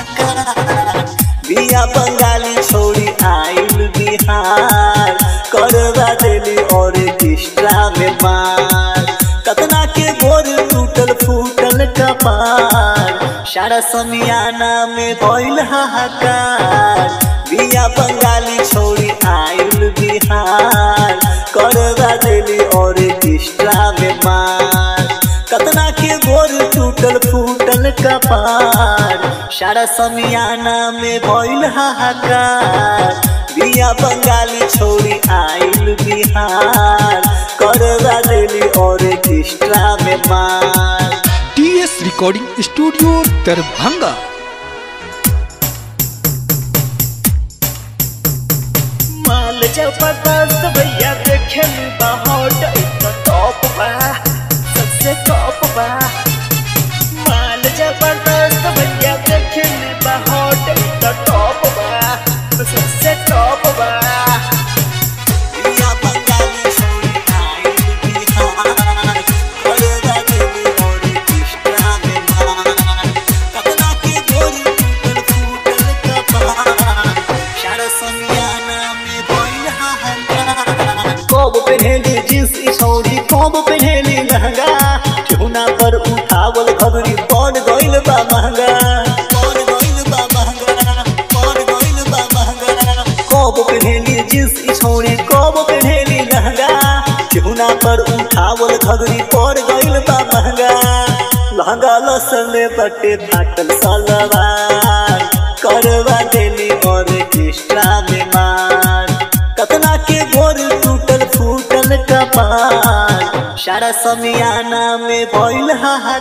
हाहाकार बिया बंगाली छोड़ी आइल बिहार करवा देली ऑर्केस्ट्रा में मार कतना के गोर टूटल फूटल कपार सारा समियाना में भइल हाहाकार बिया बंगाली छोड़ी आइल बिहार करवा देली ऑर्केस्ट्रा में मार कतना के गोर टूटल फूटल कपार सारा समियाना में भइल हाहाकार बिया बंगाली छोड़ी आइल बिहार करवा देली ऑर्केस्ट्रा में मार टीएस रिकॉर्डिंग स्टूडियो दरभंगा माल जबरदस्त भैया देखे बहुत टॉप बा सबसे टॉप बा माल जबरदस्त भैया देखे बहुत टॉप बा सबसे टॉप बा बंगाली छोड़ी आइल बिहार करवा देली ऑर्केस्ट्रा में मार कतना के गोरी टूटल फूटल कपार सारा समियाना में भइल हाहाकार कब पहनेली जींस ई छौरी कब पहनेली लहंगा ठेहुना पर उठावल खबरी पड़ गइल बा महंगा पड़ गइल बा महंगा पड़ गइल बा महंगा कब पहनेली जींस ई छौरी कब पहनेली लहंगा ठेहुना पर उठावल खबरी पड़ गइल बा महंगा लहंगा लसले बटे फाटल सलवार करवा देली ऑर्केस्ट्रा में मार कतना के गोर टूटल फूटल कपार सारा समियाना में भइल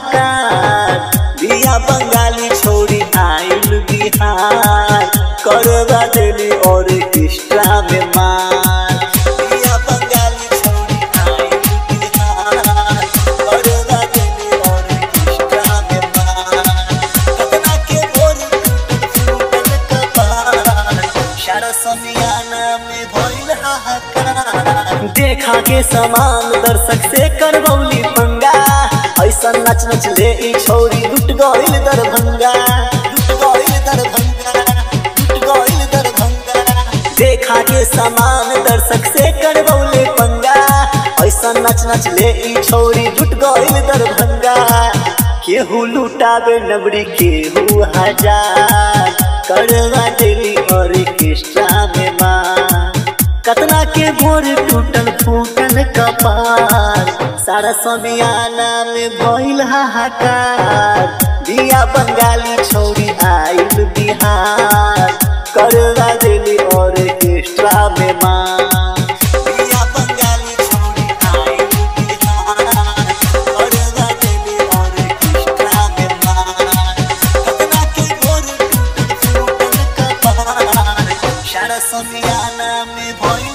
हाहाकार बिया बंगाली छोड़ी आइल बिहार करवा देली ऑर्केस्ट्रा में मार बिया बंगाली छोड़ी आइल बिहार करवा देली ऑर्केस्ट्रा में मार कतना के गोर टूटल फूटल कपार सारा समियाना में भइल हाहाकार देखा के समान दर्शक से करबौली पंगा ऐसा नच नच ले ई छोरी लुट गइल दरभंगा लुट गइल दरभंगा लुट गइल दरभंगा देखा के समान दर्शक से करबौले पंगा ऐसा नच नच ले ई छोरी लुट गइल दरभंगा केहू लुटावे नबरी केहू हजार करवा देली ऑर्केस्ट्रा में मार कतना के भोर टूटल फूटल कपार सारा समियाना में भइल हाहाकार बिया बंगाली छोड़ी आइल बिहार करवा देली ऑर्केस्ट्रा में मार बिया बंगाली छोड़ी आइल बिहार करवा देली ऑर्केस्ट्रा में मार कतना के भोर टूटल फूटल कपार सारा समियाना में भइल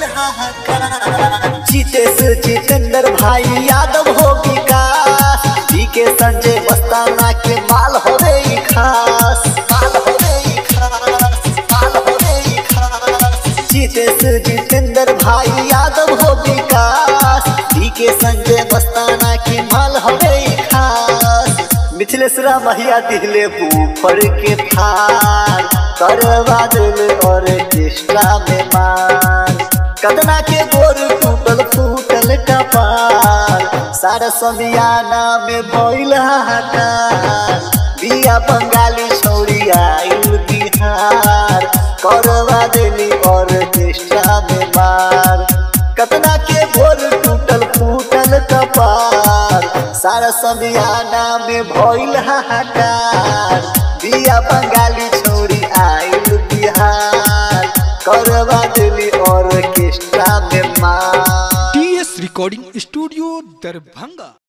हाहाकार जितेश जितेंद्र भाई यादव हो विकास जी के संजय मस्ताना के माल होवे ई खास माल होवे ई खास माल होवे ई खास जितेश जितेंद्र भाई यादव हो विकास जी के संजय मस्ताना के माल होवे ई खास मिथिलेश्वरा महिया दिखले बूफर के फार करवा दिल ऑर्केस्ट्रा में मार कदना के गोर टूटल फूटल कपार सारा समियाना में भइल हाहाकार बिया बंगाली छौरी आइल बिहार करवा देली ऑर्केस्ट्रा में मार कतना के भोर टूटल फूटल कपार सारा समियाना में भइल हाहाकार बिया बंगाली छोड़ी आइल बिहार करवा देली ऑर्केस्ट्रा में मार टीएस रिकॉर्डिंग स्टूडियो दरभंगा